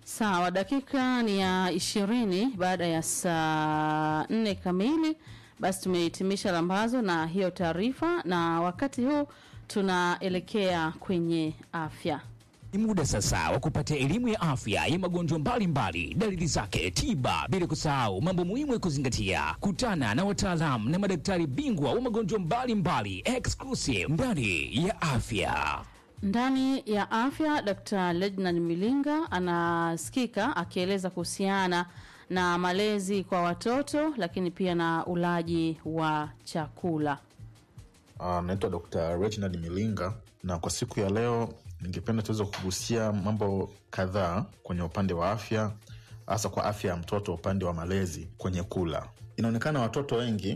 Sawa, dakika ni ya ishirini baada ya saa nne kamili. Basi tumehitimisha lambazo na hiyo taarifa, na wakati huu tunaelekea kwenye afya. Ni muda sasa wa kupata elimu ya afya ya magonjwa mbalimbali, dalili zake, tiba, bila kusahau mambo muhimu ya kuzingatia. Kutana na wataalamu na madaktari bingwa wa magonjwa mbalimbali exclusive ndani ya afya. Ndani ya afya, Dr. Lednan Milinga anasikika akieleza kuhusiana na malezi kwa watoto, lakini pia na ulaji wa chakula. Uh, naitwa Dr. Reginald Milinga na kwa siku ya leo ningependa tuweze kugusia mambo kadhaa kwenye upande wa afya, hasa kwa afya ya mtoto, upande wa malezi kwenye kula. Inaonekana watoto wengi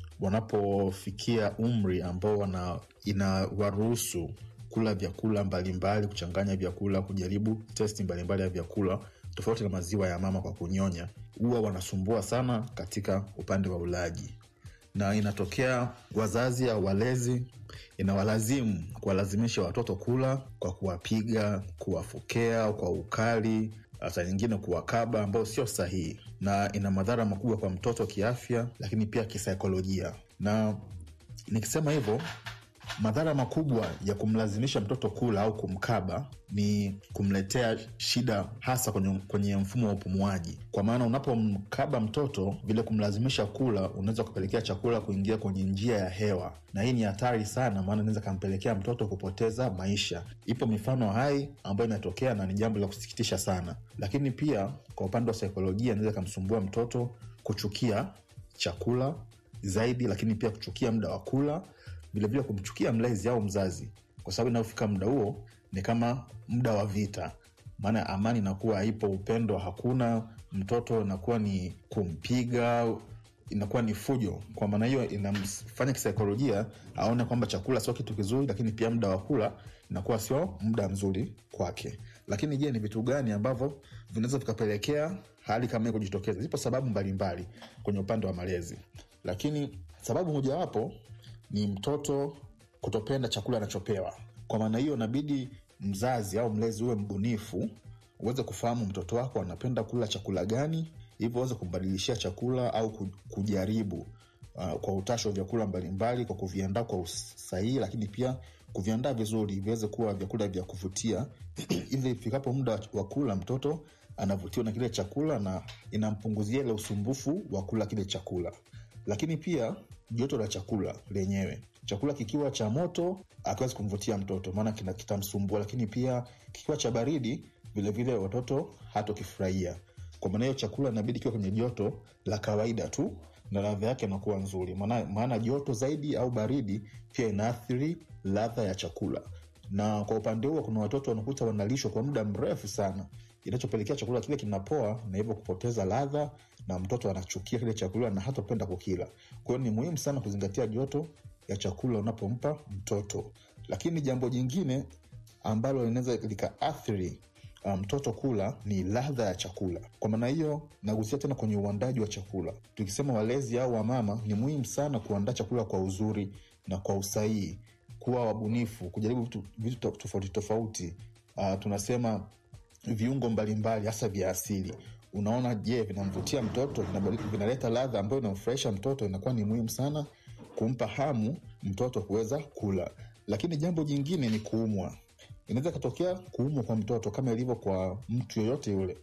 wanapofikia umri ambao wana inawaruhusu kula vyakula mbalimbali, kuchanganya vyakula, kujaribu testi mbalimbali ya vyakula tofauti na maziwa ya mama kwa kunyonya, huwa wanasumbua sana katika upande wa ulaji na inatokea wazazi au walezi inawalazimu kuwalazimisha watoto kula kwa kuwapiga, kuwafokea kwa ukali, hata nyingine kuwakaba, ambayo sio sahihi na ina madhara makubwa kwa mtoto kiafya, lakini pia kisaikolojia. Na nikisema hivyo madhara makubwa ya kumlazimisha mtoto kula au kumkaba ni kumletea shida hasa kwenye, kwenye mfumo wa upumuaji kwa maana unapomkaba mtoto vile kumlazimisha kula unaweza kupelekea chakula kuingia kwenye njia ya hewa na hii ni hatari sana maana inaweza kampelekea mtoto kupoteza maisha ipo mifano hai ambayo imetokea na ni jambo la kusikitisha sana lakini pia kwa upande wa saikolojia inaweza ikamsumbua mtoto kuchukia chakula zaidi lakini pia kuchukia muda wa kula vilevile kumchukia mlezi au mzazi kwa sababu inayofika muda huo ni kama muda wa vita maana amani inakuwa haipo upendo hakuna mtoto inakuwa ni kumpiga inakuwa ni fujo kwa maana hiyo inamfanya kisaikolojia aone kwamba chakula sio kitu kizuri lakini pia muda wa kula inakuwa sio muda mzuri kwake lakini je ni vitu gani ambavyo vinaweza vikapelekea hali kama hiyo kujitokeza zipo sababu mbalimbali mbali kwenye upande wa malezi lakini sababu mojawapo ni mtoto kutopenda chakula anachopewa kwa maana hiyo inabidi mzazi au mlezi uwe mbunifu uweze kufahamu mtoto wako anapenda kula chakula gani hivyo uweze kumbadilishia chakula au kujaribu uh, kwa utashi wa vyakula mbalimbali kwa kuviandaa kwa usahihi lakini pia kuviandaa vizuri viweze kuwa vyakula vya kuvutia ili ifikapo muda wa kula mtoto anavutiwa na kile chakula na inampunguzia ile usumbufu wa kula kile chakula lakini pia joto la chakula lenyewe chakula kikiwa cha moto akiwezi kumvutia mtoto maana kitamsumbua lakini pia kikiwa cha baridi vilevile watoto hatokifurahia kwa maana hiyo chakula inabidi kiwa kwenye joto la kawaida tu na ladha yake inakuwa nzuri maana, maana joto zaidi au baridi pia inaathiri ladha ya chakula na kwa upande huo kuna watoto wanakuta wanalishwa kwa muda mrefu sana inachopelekea chakula kile kinapoa na hivyo kupoteza ladha na mtoto anachukia kile chakula na hatopenda kukila kwa hiyo ni muhimu sana kuzingatia joto ya chakula unapompa mtoto lakini jambo jingine ambalo linaweza likaathiri mtoto um, kula ni ladha ya chakula kwa maana hiyo nagusia tena kwenye uandaji wa chakula tukisema walezi au wamama ni muhimu sana kuandaa chakula kwa uzuri na kwa usahihi kuwa wabunifu kujaribu vitu, vitu tofauti tofauti uh, tunasema viungo mbalimbali hasa vya asili unaona je vinamvutia mtoto vinaleta ladha ambayo inamfurahisha mtoto inakuwa ni muhimu sana kumpa hamu mtoto kuweza kula lakini jambo jingine ni kuumwa inaweza ikatokea kuumwa kwa mtoto kama ilivyo kwa mtu yoyote yule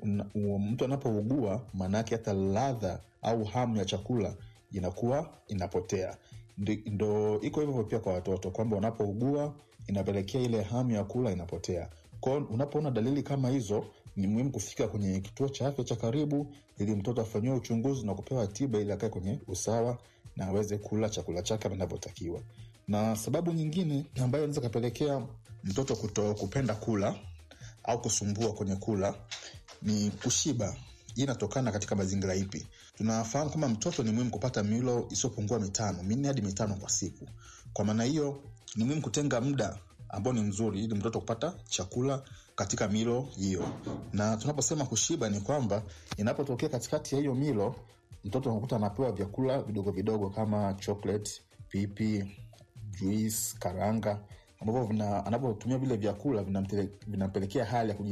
mtu anapougua maanaake hata ladha au hamu ya chakula inakuwa inapotea ndo iko hivyo pia kwa watoto kwamba wanapougua inapelekea ile hamu ya kula inapotea kwao unapoona dalili kama hizo ni muhimu kufika kwenye kituo cha afya cha karibu ili mtoto afanyiwe uchunguzi na kupewa tiba ili akae kwenye usawa na aweze kula chakula chake anavyotakiwa na sababu nyingine ambayo inaweza kapelekea mtoto kuto kupenda kula au kusumbua kwenye kula ni kushiba hii inatokana katika mazingira ipi tunafahamu kwamba mtoto ni muhimu kupata milo isiyopungua mitano minne hadi mitano kwa siku kwa maana hiyo ni muhimu kutenga muda ambao ni mzuri ili mtoto kupata chakula katika milo hiyo na tunaposema kushiba ni kwamba inapotokea katikati ya hiyo milo mtoto anakuta anapewa vyakula vidogo vidogo kama chocolate pipi juice karanga ambavyo anapotumia vile vyakula vinampelekea hali ya